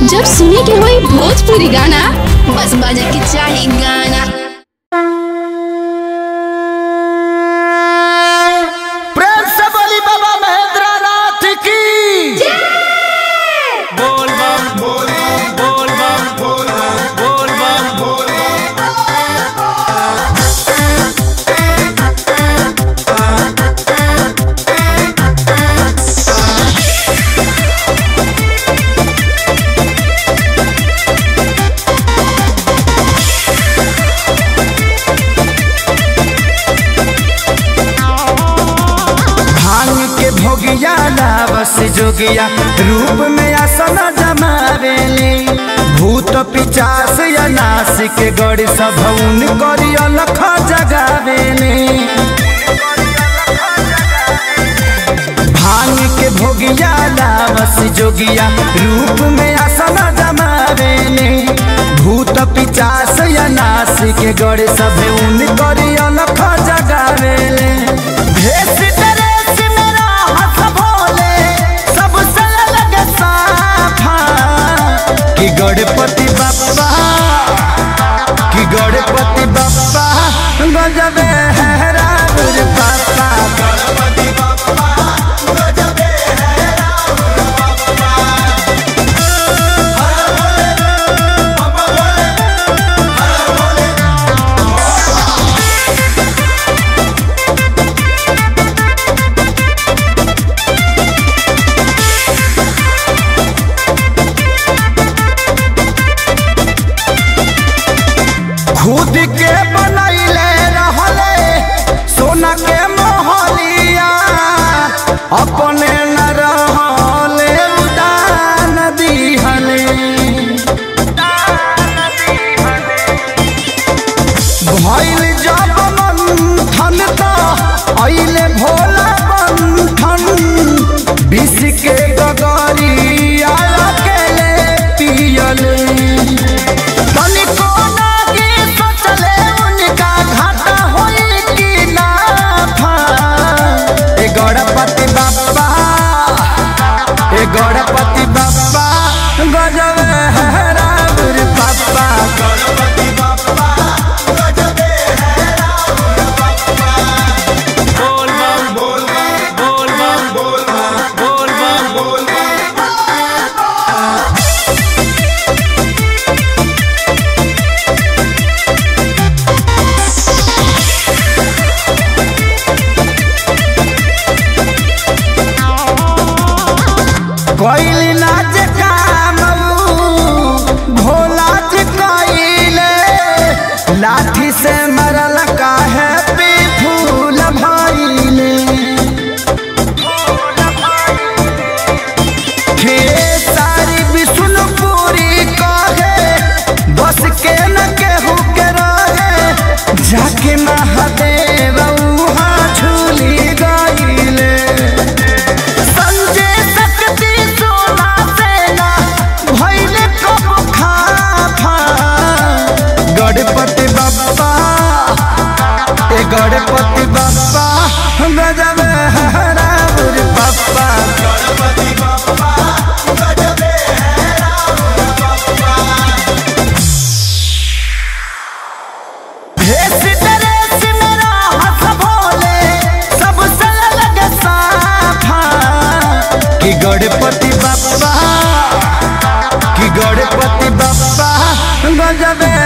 जब सुने के होई भोजपुरी गाना बस बजे के चाही गाना प्रेम से बोली बाबा महेंद्र नाथ की बोल बम बोल बम बोल बम भांग के भोगिया लावस जोगिया रूप में आसन जमावेले भूत पिचास या नासिक गड़ सभौन करी अलख जगावेले भांग के भोगिया लावस जोगिया रूप में आसन जमावेले भूत पिचास या नासिक गड़ सभौन करी अलख जगावेले भेष ड्रेस मेरा हंस भोले, सबसे अलग साफा। कि गणपति बप्पा कि गणपति बप्पा गजबे है रावण बाप्पा गणपति बप्पा गजबे है रावण बाप्पा हर भोले बाबा भोले हर भोले खुद के बनैले रहले सोना के मोहलिया अपने न रहले उदान दिहले भइल जब मंथन त अइले भोला बंधन विष के गगरिया अकेले पियले तनिको नागी सोचले उनका घाटा होई कि नाफा। ए गणपति बाप्पा ए गणपति बाप्पा गजब है रावण बाप्पा गणपति बाप्पा गजब है रावण बाप्पा बोल बम बोल बम बोल बम बोल बम कोइल नाच काम भोला जी कोइले लाठी से मरल काहे पे फूल भइले हे सारी विष्णुपुरी कहे बस के न केहू के रहे जाके महादेव उहाँ झूली गइले संजय शक्ति सोना सेना भइले कब खाफा गणपति बप्पा ए गणपति बप्पा गजब है रावण बप्पा गणपति बप्पा गजब है रावण बप्पा भेष ड्रेस मेरा हंस भोले, सबसे अलग साफा। कि गणपति बप्पा कि गणपति बप्पा गजबे